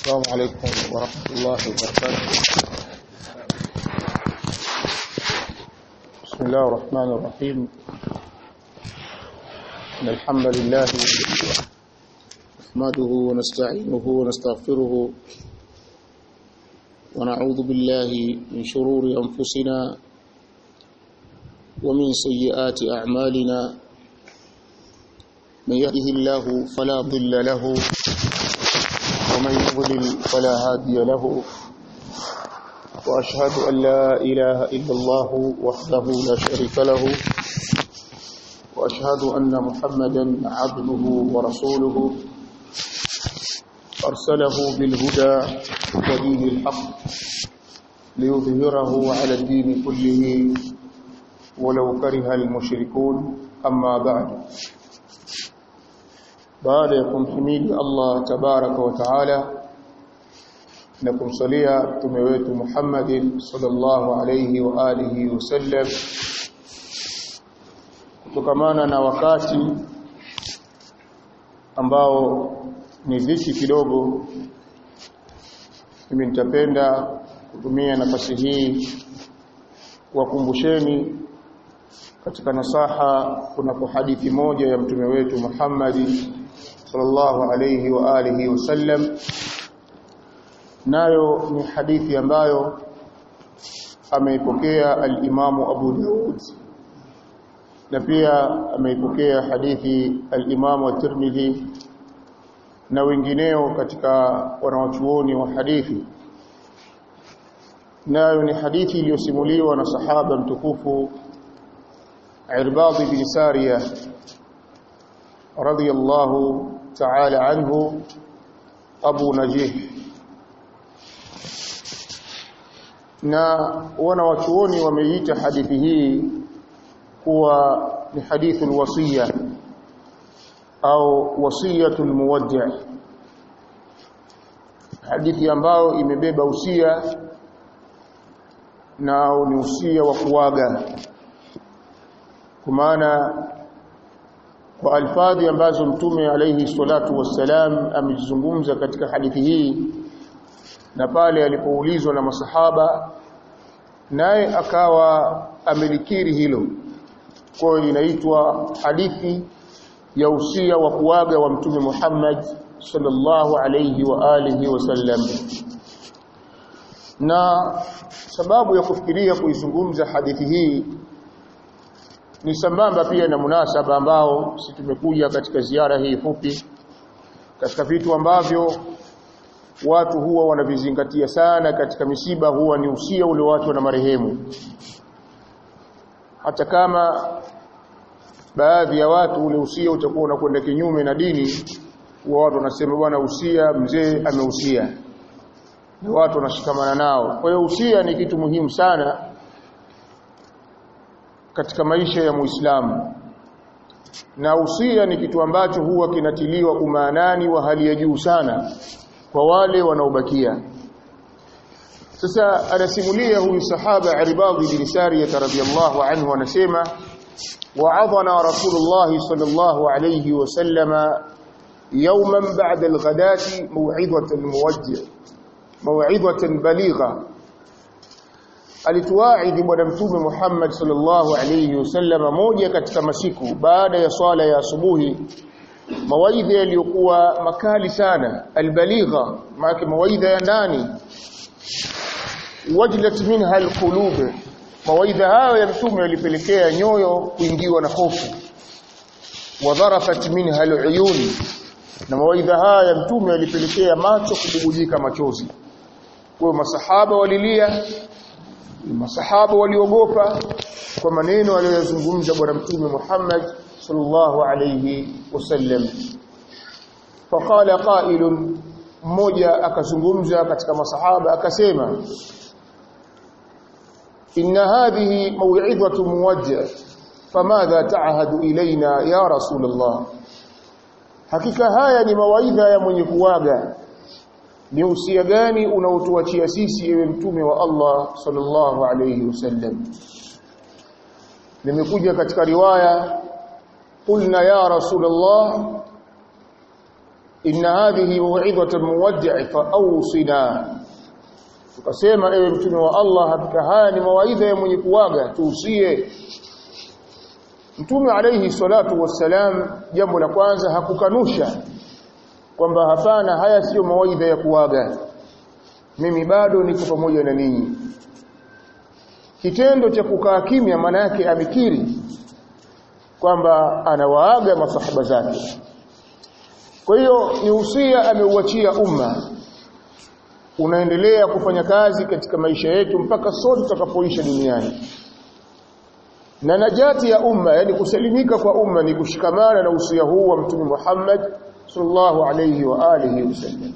السلام عليكم ورحمة الله وبركاته بسم الله الرحمن الرحيم إن الحمد لله نحمده ونستعينه ونستغفره ونعوذ بالله من شرور أنفسنا ومن سيئات أعمالنا من يهده الله فلا ضل له ومن يضلل فلا هادي له وأشهد أن لا إله إلا الله وحده لا شريك له وأشهد أن محمدا عبده ورسوله أرسله بالهدى ودين الحق ليظهره على الدين كله ولو كره المشركون أما بعد baada ya kumhimidi Allah tabaraka wa taala na kumsalia mtume wetu Muhammadin sallallahu alayhi wa alihi wasallam kutokamana na wakati ambao ni dhiki kidogo mimi nitapenda kutumia nafasi hii kuwakumbusheni katika nasaha kuna hadithi moja ya mtume wetu Muhammad sallallahu alayhi wa alihi wasallam nayo ni hadithi ambayo ameipokea al-Imamu Abu Daud na pia ameipokea hadithi al-Imamu at-Tirmidhi na wengineo katika wanawachuoni wa hadithi nayo ni hadithi iliyosimuliwa na sahaba mtukufu Irbad bin Sariya radiyallahu ta'ala anhu Abu Najih na wana wachuoni wameita hadithi hii kuwa ni hadithul wasiya au wasiyatul muwaddi' hadithi ambayo imebeba usia na ni usia wa kuaga kwa maana kwa alfadhi ambazo mtume alayhi salatu wassalam amezungumza katika hadithi hii na pale alipoulizwa na masahaba naye akawa amelikiri hilo kwa hiyo inaitwa hadithi ya usia wa kuaga wa mtume Muhammad sallallahu alayhi wa alihi wasallam na sababu ya kufikiria kuizungumza hadithi hii ni sambamba pia na munasaba ambao si tumekuja katika ziara hii fupi katika vitu ambavyo watu huwa wanavizingatia sana katika misiba huwa ni usia ule watu na marehemu hata kama baadhi ya watu ule usia utakuwa unakwenda kinyume na dini huwa watu wanasema bwana usia mzee ameusia na watu wanashikamana nao kwa hiyo usia ni kitu muhimu sana katika maisha ya Muislamu. Na usia ni kitu ambacho huwa kinatiliwa umaanani wa hali ya juu sana kwa wale wanaobakia. Sasa anasimulia huyu sahaba Ibad bin Sariyah radhiyallahu anhu anasema wa'adhana Rasulullah sallallahu alayhi wasallama yawman ba'da al-ghadati maw'idatan muwajjih maw'idatan baligha alituwaidhi bwana mtume Muhammad sallallahu alayhi wasallam moja katika masiku baada ya swala ya asubuhi mawaidha yaliyokuwa makali sana albaligha maana mawaidha ya ndani wajlat minha alqulub mawaidha hayo ya mtume yalipelekea nyoyo kuingiwa na hofu wadharafat minha aluyun na mawaidha haya ya mtume yalipelekea macho kububujika machozi kwa masahaba walilia masahaba waliogopa kwa maneno aliyozungumza bwana mtume Muhammad sallallahu alayhi wasallam faqala qailun mmoja akazungumza katika masahaba akasema inna hadhihi maw'idhatu muwajjah famadha ta'hadu ilaina ya rasulullah hakika haya ni mawaidha ya mwenye kuwaga ni usia gani unaotuachia sisi ewe mtume wa Allah sallallahu alayhi wasallam nimekuja katika riwaya qulna ya rasulullah inna hadhihi maw'idhatu muwaddi' fa awsina tukasema ewe mtume wa Allah hakika haya ni mawaidha ya mwenye kuaga tuusie mtume alayhi salatu wassalam jambo la kwanza hakukanusha kwamba hapana haya sio mawaidha ya kuaga mimi bado niko pamoja na ninyi kitendo cha kukaa kimya maana yake amekiri kwamba anawaaga masahaba zake kwa hiyo ni usia ameuachia umma unaendelea kufanya kazi katika maisha yetu mpaka sote tutakapoisha duniani na najati ya umma yani kusalimika kwa umma ni kushikamana na usia huu wa mtume Muhammad sallallahu alayhi wa alihi wasallam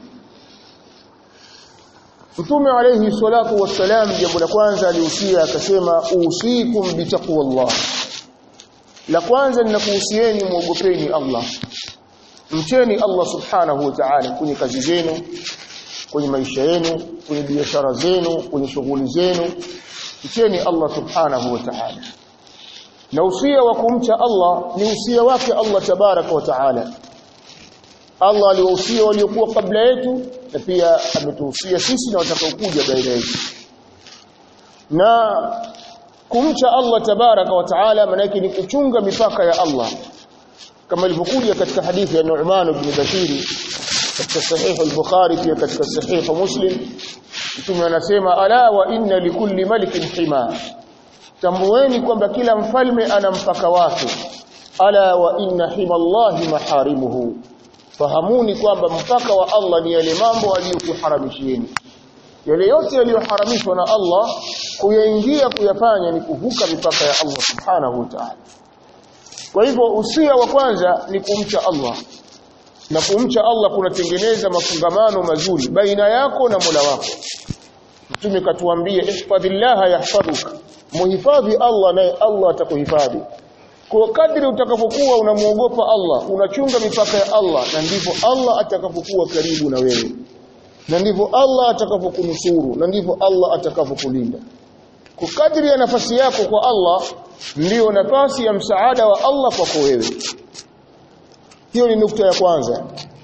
Mtume alayhi salatu wassalam jambo la kwanza alihusia akasema usikum bitaqwallah la kwanza ninakuhusieni muogopeni Allah mcheni Allah subhanahu wa ta'ala kwenye kazi zenu kwenye maisha yenu kwenye biashara zenu kwenye shughuli zenu mcheni Allah subhanahu wa ta'ala na usia wa kumcha Allah ni usia wake Allah tabaraka wa ta'ala Allah aliwahusia waliokuwa kabla yetu na pia ametuhusia sisi na watakaokuja baada yetu na kumcha Allah tabaraka wa taala maana ni kuchunga mipaka ya Allah kama ilivyokuja katika hadithi ya Nu'man ibn Bashir katika sahih al-Bukhari pia katika sahih Muslim mtume anasema ala wa inna likulli malikin hima tambueni kwamba kila mfalme ana mpaka wake ala wa inna himallahi maharimuhu fahamuni kwamba mpaka wa Allah ni yale mambo aliyokuharamishieni yale yote yaliyoharamishwa na Allah kuyaingia kuyafanya ni kuvuka mipaka ya Allah subhanahu wa ta'ala kwa hivyo usia wa kwanza ni kumcha Allah na kumcha Allah kunatengeneza mafungamano mazuri baina yako na Mola wako Mtume katuambia ihfadhillaha yahfadhuka muhifadhi Allah naye Allah atakuhifadhi kwa kadri utakapokuwa unamuogopa Allah unachunga mipaka ya Allah na ndivyo Allah atakapokuwa karibu na wewe na ndivyo Allah atakapokunusuru na ndivyo Allah atakapokulinda kwa kadri ya nafasi yako kwa Allah ndiyo nafasi ya msaada wa Allah kwako wewe hiyo ni nukta ya kwanza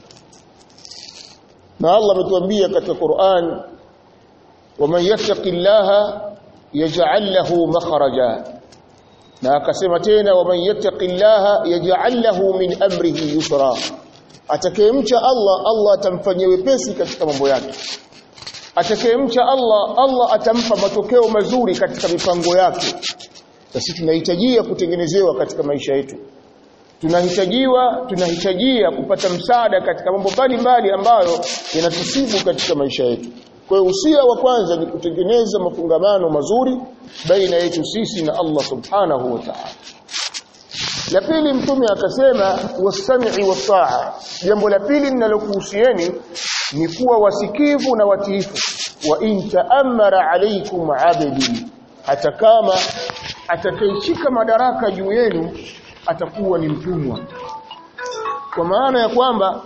na Allah ametuambia katika Qur'an waman yattaqillaha yaj'al lahu makhraja na akasema tena waman yattaqillaha yaj'al lahu min amrihi yusra atakayemcha Allah Allah atamfanyia wepesi katika mambo yake atakayemcha Allah Allah atampa matokeo mazuri katika mipango yake sisi tunahitajia kutengenezewa katika maisha yetu tunahitajiwa tunahitajia kupata msaada katika mambo mbalimbali ambayo yanatusibu katika maisha yetu kwa hiyo usia wa kwanza ni kutengeneza mafungamano mazuri baina yetu sisi na Allah subhanahu wa ta'ala la pili mtume akasema wasami'i wataa jambo la pili ninalokuhusieni ni kuwa wasikivu na watiifu wa in ta'ammara alaykum 'abdi hata kama atakayeshika madaraka juu yenu atakuwa ni mtumwa kwa maana ya kwamba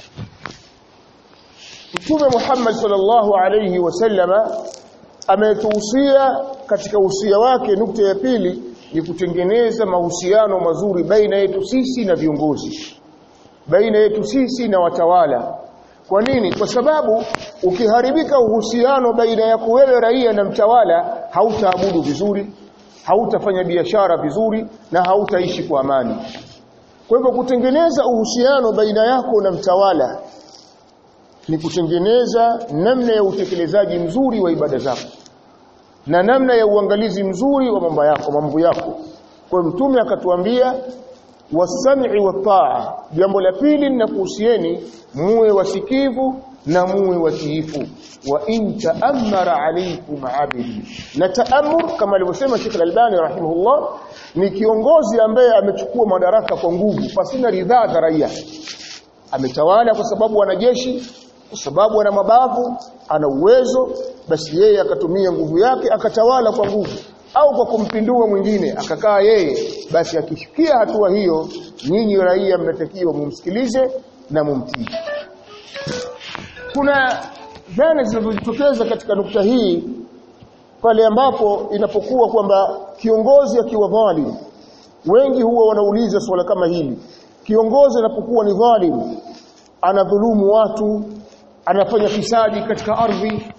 Mtume Muhammad sallallahu alayhi wasallama ametuhusia katika usia wake nukta ya pili ni kutengeneza mahusiano mazuri baina yetu sisi na viongozi baina yetu sisi na watawala kwa nini kwa sababu ukiharibika uhusiano baina yako wewe raia na mtawala hautaabudu vizuri hautafanya biashara vizuri na hautaishi kwa amani kwa hivyo kutengeneza uhusiano baina yako na mtawala ni kutengeneza namna ya utekelezaji mzuri wa ibada zako na namna ya uangalizi mzuri wa mambo yako mambo yako kwa mtume akatuambia wasami'i wataa jambo la pili ninakuhusieni muwe wasikivu na muwe watiifu wa in ta'ammara alaykum abidi na ta'ammur kama alivyosema Sheikh Al-Albani rahimahullah ni kiongozi ambaye amechukua madaraka kwa nguvu pasina ridhaa za raia ametawala kwa sababu ana jeshi kwa sababu ana mabavu ana uwezo basi yeye akatumia nguvu yake akatawala kwa nguvu au kwa kumpindua mwingine akakaa yeye basi akifikia hatua hiyo nyinyi raia mnatakiwa mumsikilize na mumtii kuna dhana zinazojitokeza katika nukta hii pale ambapo inapokuwa kwamba kiongozi akiwa dhalim wengi huwa wanauliza swala kama hili kiongozi anapokuwa ni dhalim anadhulumu watu anafanya fisadi katika ardhi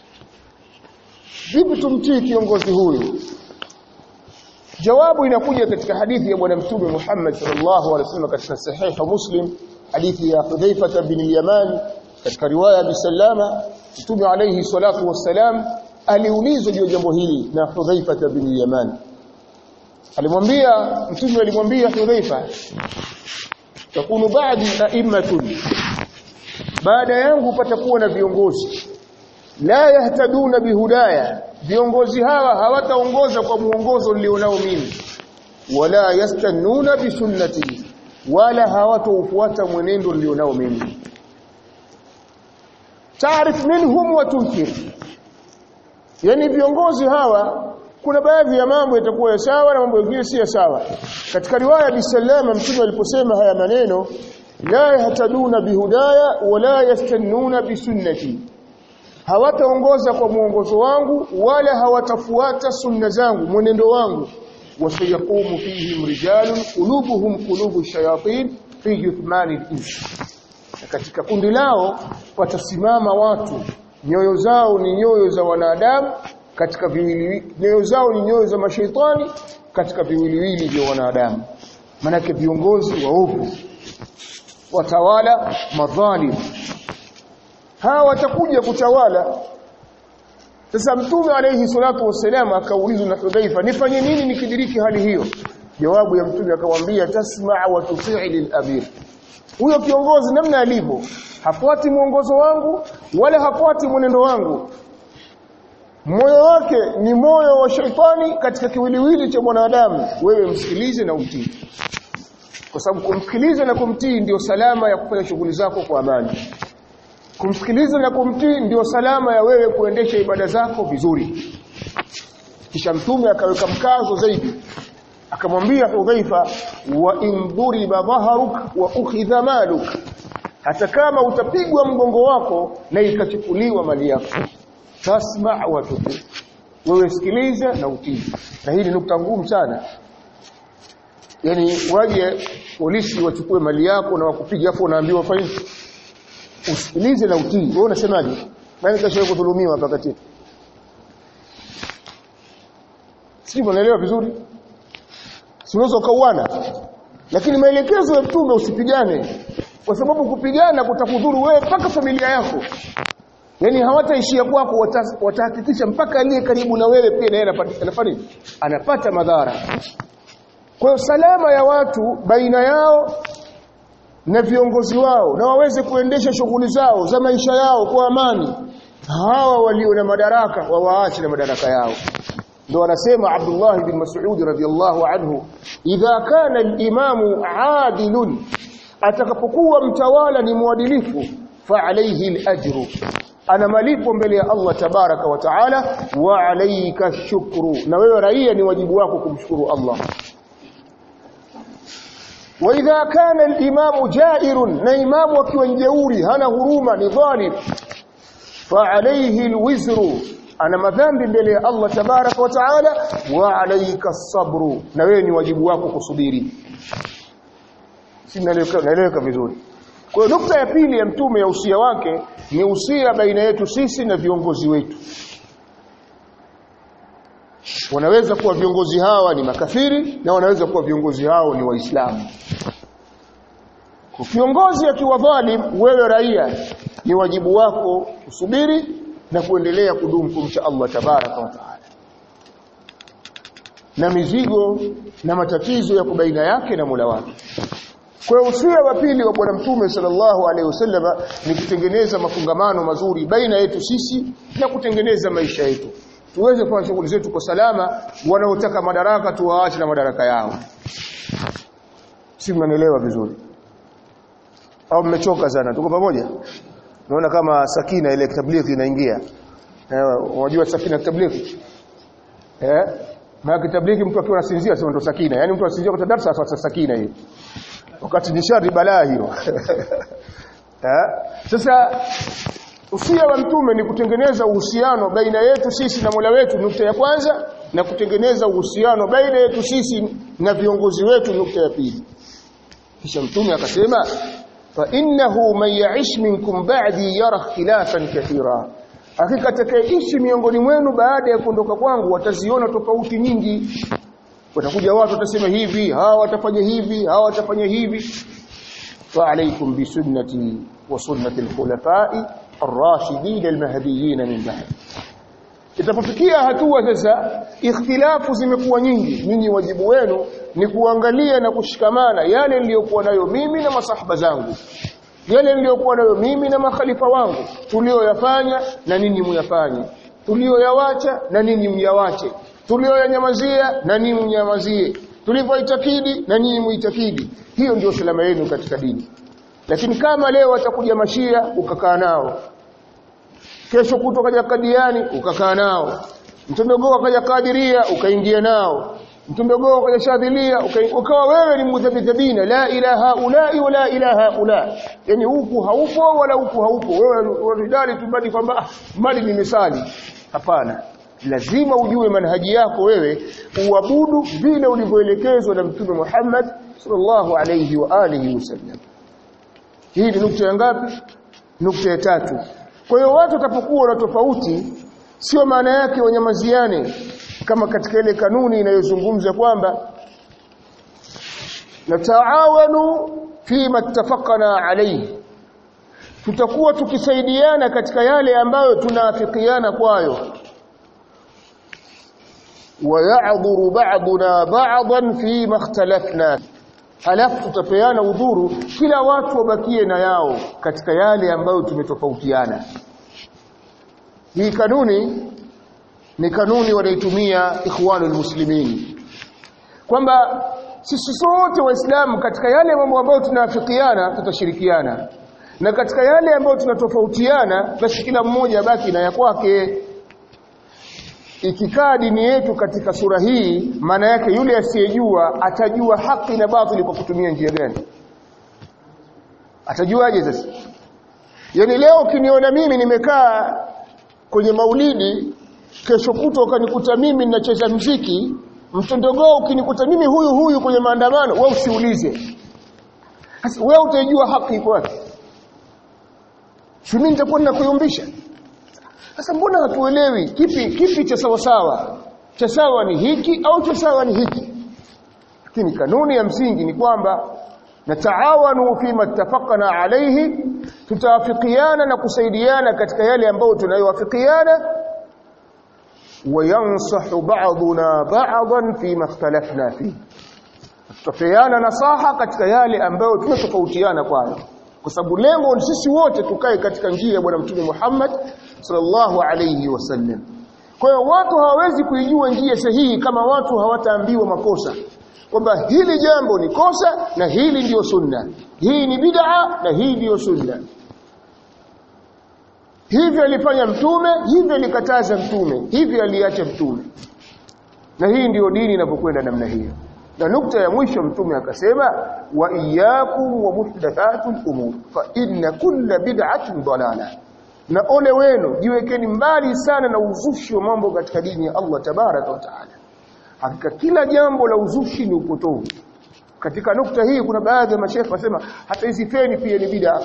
vipi tumtii kiongozi huyu jawabu inakuja katika hadithi ya bwana mtume Muhammad sallallahu alaihi wasallam katika sahih Muslim hadithi ya Hudhaifa bin al-Yaman katika riwaya ya Salama mtume alayhi salatu wassalam aliulizwa juu ya jambo hili na Hudhaifa bin al-Yaman alimwambia mtume alimwambia Hudhaifa takunu ba'di a'immatun baada yangu patakuwa na viongozi la yahtaduna bihudaya viongozi hawa hawataongoza kwa muongozo nilionao mimi wala yastannuna bisunnati wala hawataufuata mwenendo nilionao mimi taarif minhum wa tunkir yani viongozi hawa kuna baadhi ya mambo yatakuwa ya sawa na mambo mengine si ya sawa katika riwaya bisalama mtume aliposema haya maneno la yahtaduna bihudaya wala yastannuna bisunnati hawataongoza kwa muongozo wangu wala hawatafuata sunna zangu mwenendo wangu wasayaqumu fihim rijalun qulubuhum qulubu shayatin fi juthmani al-ins katika kundi lao watasimama watu nyoyo zao ni nyoyo za wanadamu katika viwili nyoyo zao ni nyoyo za mashaitani katika viwiliwili vya wanadamu manake viongozi waovu watawala madhalim hawa watakuja kutawala sasa mtume alayhi salatu wasalam akaulizwa na Hudhaifa nifanye nini nikidiriki hali hiyo jawabu ya mtume akamwambia tasmaa wa tutii lil-amir huyo kiongozi namna alivyo hafuati mwongozo wangu wala hafuati mwenendo wangu moyo wake ni moyo wa shaitani katika kiwiliwili cha mwanadamu wewe msikilize na utii kwa sababu kumsikiliza na kumtii ndio salama ya kufanya shughuli zako kwa amani kumsikiliza na kumtii ndio salama ya wewe kuendesha ibada zako vizuri kisha mtume akaweka mkazo zaidi akamwambia Hudhaifa wa in duriba dhaharuk wa ukhidha maluk hata kama utapigwa mgongo wako na ikachukuliwa mali yako tasma wa tuti wewe sikiliza na utii na hii ni nukta ngumu sana yani waje polisi wachukue mali yako na wakupiga afu unaambiwa fanya usikilize na utii wewe unasemaje nani kashawahi kudhulumiwa hapa kati sivyo unaelewa vizuri si unaweza ukauana lakini maelekezo ya mtume usipigane kwa sababu kupigana kutakudhuru wewe mpaka familia yako yani hawataishia kwako watahakikisha mpaka aliye karibu na wewe pia naye anafanya anapata madhara kwa hiyo salama ya watu baina yao na viongozi wao na waweze kuendesha shughuli zao za maisha yao kwa amani hawa walio na madaraka wawaache na madaraka yao ndio anasema Abdullah bin Mas'ud radhiyallahu anhu idha kana al-imamu adilun atakapokuwa mtawala ni mwadilifu fa alayhi al-ajru ana malipo mbele ya Allah tabaraka wa taala wa alayka shukru na wewe raia ni wajibu wako kumshukuru Allah wa idha kana al-imamu jairun na imamu akiwa jeuri hana huruma ni dhalim fa alayhi al-wizru ana madhambi mbele ya Allah tabaraka wa taala wa alayka sabru na wewe ni wajibu wako kusubiri si naeleweka vizuri kwa hiyo nukta ya pili ya mtume ya usia wake ni usia baina yetu sisi na viongozi wetu wanaweza kuwa viongozi hawa ni makafiri na wanaweza kuwa viongozi hao ni waislamu kiongozi akiwa dhalim wewe raia ni wajibu wako kusubiri na kuendelea kudumu kumcha Allah tabaraka wa taala na mizigo na matatizo ya kubaina yake na Mola wake kwa usia wa pili wa bwana mtume sallallahu alaihi wasallama ni kutengeneza mafungamano mazuri baina yetu sisi na kutengeneza maisha yetu tuweze kufanya shughuli zetu kwa salama wanaotaka madaraka tuwaache na madaraka yao si mnanielewa vizuri au mmechoka sana tuko pamoja naona kama sakina ile tablighi inaingia unajua sakina tablighi eh maana tablighi mtu akiwa anasinzia sema ndo sakina yani mtu anasinzia kwa darasa sasa sakina hiyo wakati ni shari balaa hiyo eh sasa usia wa mtume ni kutengeneza uhusiano baina yetu sisi na Mola wetu nukta ya kwanza na kutengeneza uhusiano baina yetu sisi na viongozi wetu nukta ya pili kisha mtume akasema fa innahu man ya'ish minkum ba'di yara ikhtilafan kathira hakika atakayeishi miongoni mwenu baada ya kuondoka kwangu wataziona tofauti nyingi watakuja watu watasema hivi hawa watafanya hivi hawa watafanya hivi fa alaykum bi sunnati wa sunnati al-khulafa'i ar-rashidin al-mahdiyyin min ba'd itapofikia hatua sasa ikhtilafu zimekuwa nyingi nyinyi wajibu wenu ni kuangalia na kushikamana yale niliyokuwa nayo mimi na masahaba zangu yale niliyokuwa nayo mimi na makhalifa wangu tulioyafanya na ninyi muyafanye tulioyawacha na ninyi myawache tulioyanyamazia na ninyi mnyamazie tulivyoitakidi na ninyi muitakidi hiyo ndio salama yenu katika dini lakini kama leo watakuja mashia ukakaa nao kesho kutoka kaja kadiani ukakaa nao mtondogoo kaja kadiria ukaingia nao mtondogoo kaja shadhilia ukawa wewe ni mudhabidhabina la ilaha ulai wala ilaha ula yani huku haupo wala huku haupo wewe unadai tu bali kwamba mali ni misali hapana lazima ujue manhaji yako wewe uabudu vile ulivyoelekezwa na mtume Muhammad sallallahu alayhi wa alihi wasallam hii ni nukta ya ngapi nukta ya tatu kwa hiyo watu watapokuwa na tofauti sio maana yake wanyamaziane kama katika ile kanuni inayozungumza kwamba nataawanu fima ittafaqna alayhi tutakuwa tukisaidiana katika yale ambayo tunaafikiana kwayo ويعذر بعضنا بعضا فيما اختلفنا halafu tutapeana udhuru kila watu wabakie na yao katika yale ambayo tumetofautiana hii kanuni ni kanuni wanaitumia ikhwanul muslimin kwamba sisi sote waislamu katika yale mambo ambayo tunaafikiana tutashirikiana na katika yale ambayo tunatofautiana basi kila mmoja baki na ya kwake ikikaa dini yetu katika sura hii maana yake yule asiyejua atajua haki na batili kwa kutumia njia gani atajuaje sasa yani leo ukiniona mimi nimekaa kwenye maulidi kesho kutwa ukanikuta mimi ninacheza mziki mtondogoo ukinikuta mimi huyu huyu kwenye maandamano wewe usiulize sasa wewe utajua haki iko wapi si mimi nitakuwa ninakuyumbisha sasa mbona hatuelewi kipi kipi cha sawa sawa cha sawa ni hiki au cha sawa ni hiki lakini kanuni ya msingi ni kwamba nataawanu fima ittafaqna alayhi tutaafikiana na kusaidiana katika yale ambayo tunayowafikiana wayansahu ba'duna ba'dan fima ikhtalafna fihi tutapeana nasaha katika yale ambayo tunatofautiana kwayo kwa sababu lengo ni sisi wote tukae katika njia ya bwana mtume Muhammad sallallahu alayhi wasallam kwa hiyo watu hawawezi kuijua njia sahihi kama watu hawataambiwa makosa kwamba hili jambo ni kosa na hili ndiyo sunna hii ni bid'a na hii ndiyo sunna hivyo alifanya mtume hivyo alikataza mtume hivyo aliacha mtume na hii ndiyo dini inapokwenda namna hiyo na nukta ya mwisho mtume akasema wa iyyakum wa muhdathatul umur fa inna kulla bid'atin dalala na ole wenu jiwekeni mbali sana na uzushi wa mambo katika dini ya Allah tabaraka wa taala hakika kila jambo la uzushi ni upotovu katika nukta hii kuna baadhi ya mashehe wasema hata hizi feni pia ni bid'a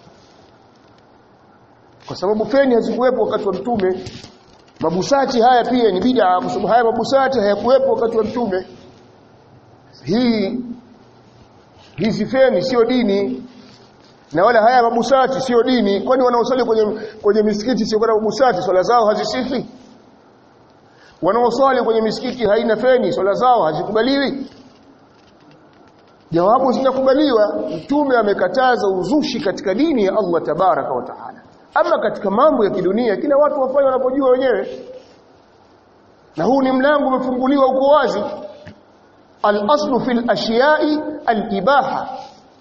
kwa sababu feni hazikuwepo wakati wa mtume mabusati haya pia ni bid'a kwa sababu haya mabusati hayakuwepo wakati wa mtume hii hizi feni sio dini na wala haya mabusati sio dini kwani wanaosali kwenye kwenye misikiti sio kwa mabusati swala zao hazisifi wanaosali kwenye misikiti haina feni swala zao hazikubaliwi jawabu zinakubaliwa mtume amekataza uzushi katika dini ya Allah tabaraka wa taala ama katika mambo ya kidunia kila watu wafanye wanapojua wenyewe na huu ni mlango umefunguliwa uko wazi al-aslu fil ashiya'i al-ibaha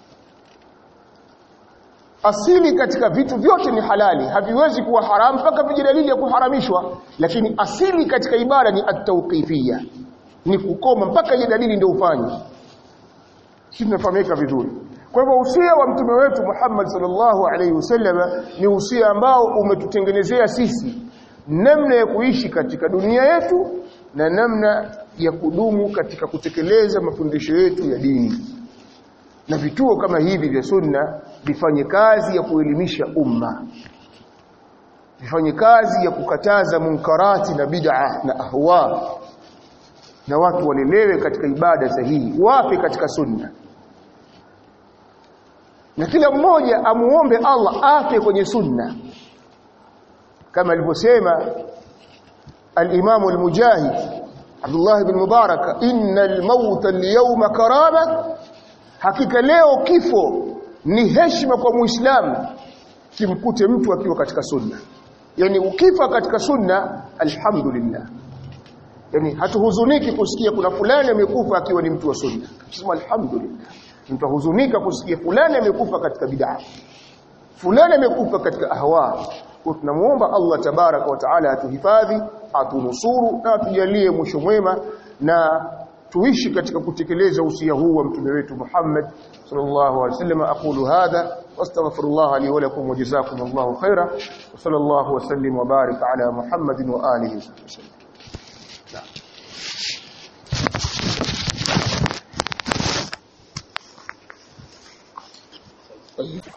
asili katika vitu vyote ni halali haviwezi kuwa haramu mpaka vije dalili ya kuharamishwa lakini asili katika ibada ni at-tawqifiyya ni kukoma mpaka ije dalili ndio ufanye sisi tunafahamika vizuri kwa hivyo usia wa mtume wetu Muhammad sallallahu alaihi wasallam ni usia ambao umetutengenezea sisi namna ya kuishi katika dunia yetu na namna ya kudumu katika kutekeleza mafundisho yetu ya dini na vituo kama hivi vya sunna vifanye kazi ya kuelimisha umma vifanye kazi ya kukataza munkarati na bid'a na ahwa na watu walelewe katika ibada sahihi wape katika sunna na kila mmoja amuombe Allah afe kwenye sunna kama alivyosema al-Imam al-Mujahid Abdullah ibn Mubarak innal mauta al-yawma karama hakika leo kifo ni heshima kwa muislamu kimkute mtu akiwa katika sunna yani ukifa katika sunna alhamdulillah yani hatuhuzuniki kusikia kuna fulani amekufa akiwa ni mtu wa sunna sema alhamdulillah mtu huzunika kusikia fulani amekufa katika bid'a fulani amekufa katika ahwa kwa tunamuomba Allah tabaraka wa taala atuhifadhi atunusuru na atujalie mwisho mwema na tuishi katika kutekeleza usia huu wa mtume wetu Muhammad sallallahu alaihi wasallam aqulu hadha wastaghfirullah li wa lakum wa jazakumullahu khaira wa sallallahu wa sallim wa barik ala Muhammadin wa alihi wasallam طيب